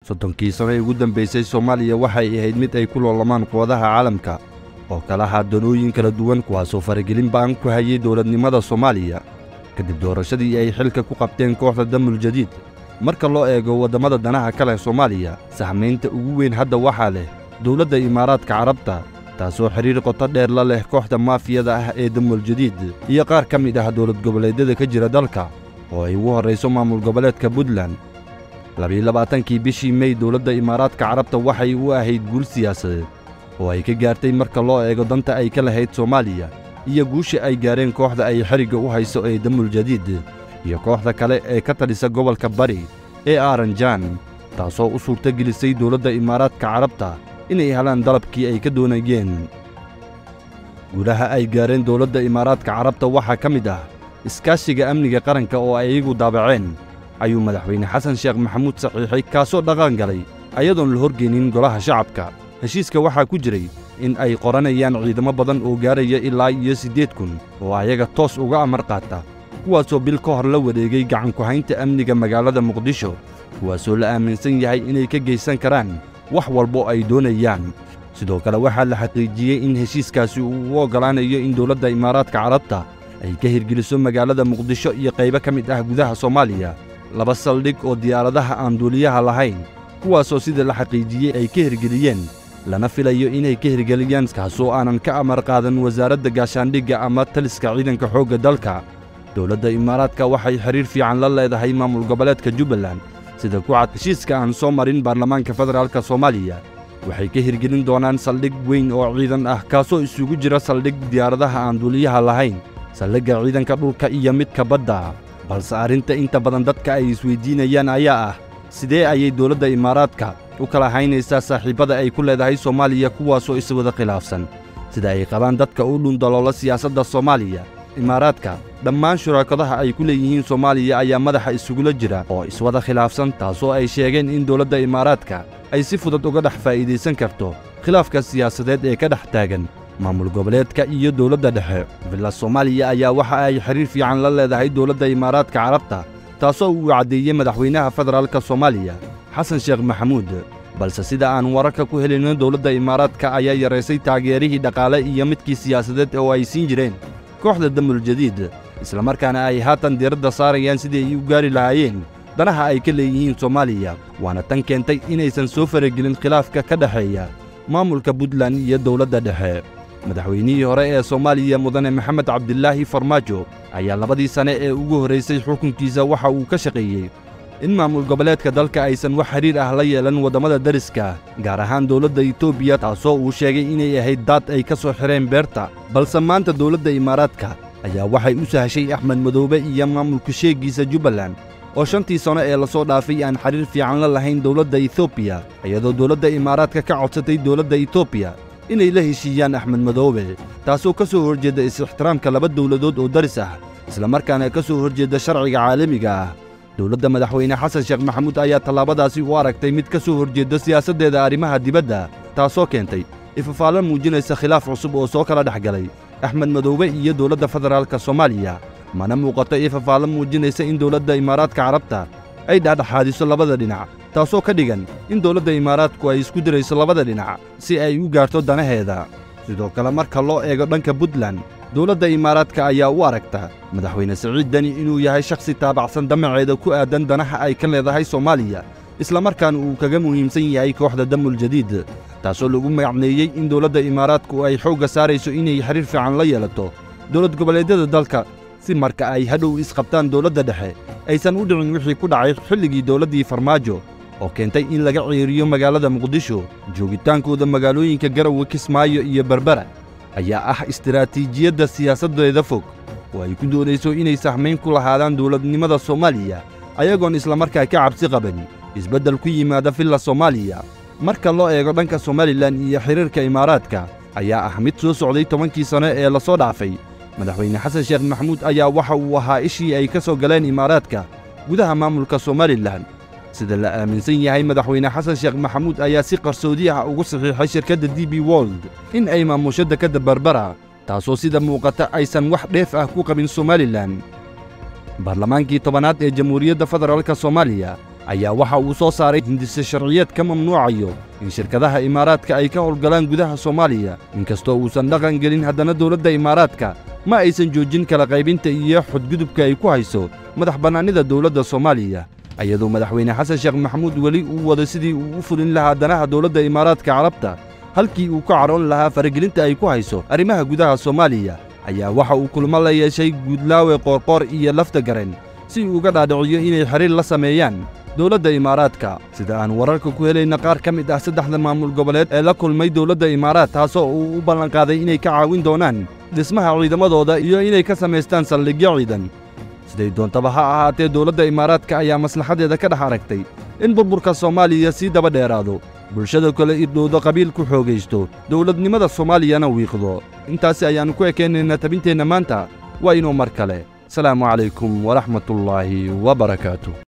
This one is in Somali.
soddonkii sano ee ugu dambaysay soomaaliya waxay ahayd mid ay ku loolamaan quwadaha caalamka oo kala ahaa danooyin kala duwan kuwaasoo faragelin ba'an ku hayay dowladnimada soomaaliya kadib doorashadii ay xilka ku qabteen kooxda damul jadiid marka loo eego waddamada danaha ka leh soomaaliya sahmaynta ugu weyn hadda waxaa leh dowladda imaaraadka carabta taasoo xidhiir qoto dheer la leh kooxda maafiyada ah ee damul jadiid iyo qaar ka mid ah dowlad goboleedyada ka jira dalka oo ay ugu horrayso maamul goboleedka puntland labiyo labaatankii bishii mey dowladda imaaraadka carabta waxay u ahayd guul siyaasadeed oo ay ka gaartay marka loo eego danta ay ka lahayd soomaaliya iyo guusha ay gaareen kooxda ay xerigga u hayso ee damul jadiid iyo kooxda kale ee ka tadhisa gobolka bari ee aaranjaan taasoo u suurto gelisay dowladda imaaraadka carabta inay helaan dalabkii ay ka doonayeen guulaha ay gaareen dowladda imaaraadka carabta waxaa ka mid ah iskaashiga amniga qaranka oo ay iyagu daabaceen ayuu madaxweyne xasan sheekh maxamuud saxiixay kaasoo dhaqan galay ayadoon la horgeynin golaha shacabka heshiiska waxaa ku jiray in ay qoranayaan ciidamo badan oo gaaraya ilaa iyo siddeed kun oo ayaga toos uga amar qaata kuwaasoo bil ka hor la wareegay gacanku-haynta amniga magaalada muqdisho kuwaasoo la aaminsan yahay inay ka geysan karaan wax walbo ay doonayaan sidoo kale waxaa la xaqiijiyey in heshiiskaasi uu u oggolaanayo in dowladda imaaraadka carabta ay ka hirgeliso magaalada muqdisho iyo qaybo ka mid ah gudaha soomaaliya laba saldhig oo diyaaradaha aan duuliyaha lahayn kuwaasoo sida la xaqiijiyey ay ka hirgeliyeen lana filayo inay ka hirgeliyaan kaasoo aanan ka amar qaadan wasaaradda gaashaandhigga ama taliska ciidanka xoogga dalka dowladda imaaraadka waxay xidhiir fiican la leedahay maamul goboleedka jubbaland sida ku cad heshiiska aan soo marin baarlamaanka federaalka soomaaliya waxay ka hirgelin doonaan saldhig weyn oo ciidan ah kaasoo isugu jira saldhig diyaaradaha aan duuliyaha lahayn saldhigga ciidanka dhulka iyo midka badda balse arrinta inta badan dadka ay isweyddiinayaan ayaa ah sidee ayay dowladda imaaraadka u kala haynaysaa saaxiibbada ay ku leedahay soomaaliya kuwaasoo iswada khilaafsan sida ay qabaan dadka u dhundaloola siyaasadda soomaaliya imaaraadka dhammaan shuraakadaha ay ku leeyihiin soomaaliya ayaa madaxa isugula jira oo iswada khilaafsan taasoo ay sheegeen in dowladda imaaraadka ay si fudud uga dhex faa'iidaysan karto khilaafka siyaasadeed ee ka dhex taagan maamul goboleedka iyo dowladda dhexe villa soomaaliya ayaa waxa ay xidhiir fiican la leedahay dowladda imaaraadka carabta taasoo uu caddeeyey madaxweynaha federaalka soomaaliya xasan sheekh maxamuud balse sida aan wararka ku helayno dowladda imaaraadka ayaa yaraysay taageerihii dhaqaale iyo midkii siyaasadeed oo ay siin jireen kooxda damul jadiid islamarkaana ay haatan diiradda saarayaan sidii ay u gaari lahaayeen danaha ay ka leeyihiin soomaaliya waana tan keentay inaysan soo faragelin khilaafka ka dhexeeya maamulka puntland iyo dowladda dhexe madaxweynihii hore ee soomaaliya mudane maxamed cabdilaahi farmaajo ayaa labadii sane ee ugu horraysay xukunkiisa waxa uu ka shaqeeyey in maamul goboleedka dalka aysan wax xidhiir ah la yeelan waddamada dariska gaar ahaan dowladda etoobiya taasoo uu sheegay inay ahayd daad ay ka soo xidheen beerta balse maanta dowladda imaaraadka ayaa waxay u sahashay axmed madoobe iyo maamulka sheegiisa jubbaland oo shantii sano ee lasoo dhaafay aan xidhiir fiican la lahayn dowladda etoobiya iyadoo dowladda imaaraadka ka codsatay dowladda etoobiya inay la heshiiyaan axmed madoobe taasoo ka soo horjeedda is-ixtiraamka laba dowladood oo daris ah islamarkaana ka soo horjeedda sharciga caalamiga ah dowladda madaxweyne xasan sheekh maxamuud ayaa tallaabadaasi u aragtay mid ka soo horjeedda siyaasaddeeda arrimaha dibadda taasoo keentay ifafaallo muujinaysa khilaaf cusub oo soo kala dhex galay axmed madoobe iyo dowladda federaalka soomaaliya mana muuqato ifafaallo muujinaysa in dowladda imaaraadka carabta ay dhexdhexaadiso labada dhinac taasoo ka dhigan in dowladda imaaraadku ay isku dirayso labada dhinac si ay u gaarto danaheeda sidoo kale marka loo eego dhanka puntland dowladda imaaraadka ayaa u aragta madaxweyne siciid deni inuu yahay shakhsi taabacsan damaceeda ku aadan danaha ay ka leedahay soomaaliya islamarkaana uu kaga muhiimsan yahay kooxda damul jadiid taasoo lagu magacneeyey in dowladda imaaraadku ay xoogga saarayso inay xidhiir fiican la yeelato dowlad goboleedyada dalka si marka ay hadhow isqabtaan dowladda dhexe aysan u dhicin wixii ku dhacay xilligii dowladdii farmaajo oo keentay in laga ciiriyo magaalada muqdisho joogitaankooda magaalooyinka garowe kismaayo iyo berbera ayaa ah istaraatiijiyadda siyaasaddeeda fog oo ay ku doonayso inay sahmayn ku lahaadaan dowladnimada soomaaliya ayagoon islamarkaa ka cabsi qaban isbeddel ku yimaada villa soomaaliya marka loo eego dhanka somalilan iyo xiriirka imaaraadka ayaa ah mid soo socday tobankii sano ee lasoo dhaafay madaxweyne xasan sheekh maxamuud ayaa waxa uu ahaa ishii ay ka soo galeen imaaraadka gudaha maamulka somalilan sida la aaminsan yahay madaxweyne xasan sheekh maxamuud ayaa si qarsoodi ah ugu saxiixay shirkadda d b wold in ay maamusho dekadda barbara taasoo sida muuqata aysan wax dheef ah ku qabin somalilan baarlamaankii tobanaad ee jamhuuriyadda federaalka soomaaliya ayaa waxa uu soo saaray hindise sharciyeed ka mamnuucayo in shirkadaha imaaraadka ay ka howlgalaan gudaha soomaaliya inkastoo uusan dhaqan gelin haddana dowladda imaaraadka ma aysan joojin kala qaybinta iyo xudgudubka ay ku hayso madax bannaanida dowladda soomaaliya iyadoo madaxweyne xasan sheekh maxamuud weli uu wado sidii uu u fulin lahaa danaha dowladda imaaraadka carabta halkii uu ka cadhoon lahaa faragelinta ay ku hayso arrimaha gudaha soomaaliya ayaa waxa uu kulmo la yeeshay guudlaawe qoorqoor iyo lafta garen si uu uga dhaadhiciyo inay xiriir la sameeyaan dowladda imaaraadka sida aan wararka ku helayna qaar ka mid ah saddexda maamul goboleed ee la kulmay dowladda imaaraad taasoo uu u ballanqaaday inay ka caawin doonaan dhismaha ciidamadooda iyo inay ka samaystaan saldhigyo ciidan siday doontaba ha ahaatee dowladda imaaraadka ayaa maslaxadeeda ka dhex aragtay in burburka soomaaliya sii daba dheeraado bulshada kale irdhowdo qabiil ku xoogaysto dowladnimada soomaaliyana wiiqdo intaasi ayaannu ku ekaynaynaa tabinteenna maanta waa inuu mar kale asalaamu calaykum waraxmatullaahi wa barakaatu